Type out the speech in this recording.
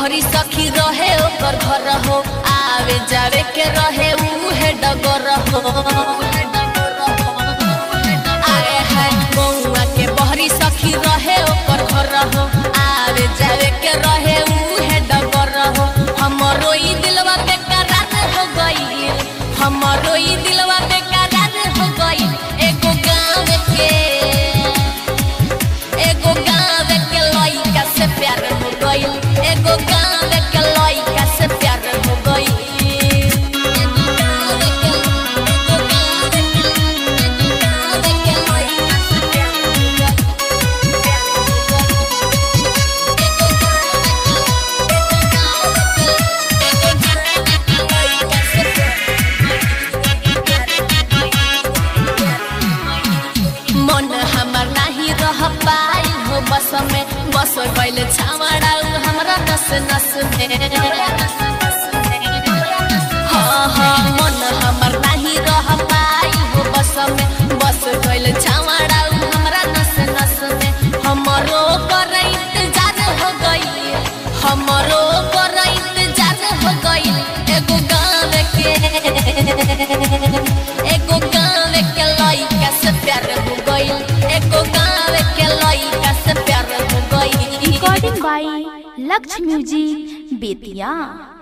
बहरी सखी रहे ओकर घर हो आवे जावे के रहे उहे डगर हो आए हाय बउआ के बहरी सखी रहे ओकर घर हो आवे जावे के रहे उहे डगर हो हमरो ई दिलवा बेकरार हो गई हमरो ई दिलवा बेकरार हो गई एगो गाँव के एगो गाँव के लइका से प्यार हो गइल एगो गाँव के लइका से प्यार हो गइल एगो गाँव के एगो गाँव के एगो गाँव के लइका से प्यार हो गइल प्यार हो गइल एगो गाँव के एगो गाँव के एगो गाँव के लइका से प्यार मन हमर नाही रह पाई हो बस में बस गइल छावड़ा हमरा नस नस में हाँ हाँ मन हमर नाही रह पाई हो बस में बस गइल छावड़ा हमरा नस नस में हमरो कर इंतजार हो गई हमरो कर इंतजार हो गई एगो गाँव के एगो गाँव के लइका से प्यार हो गइल एगो गाँव के लइका से प्यार हो गइल रिकॉर्डिंग बाई लक्ष्य म्यूजिक बेतिया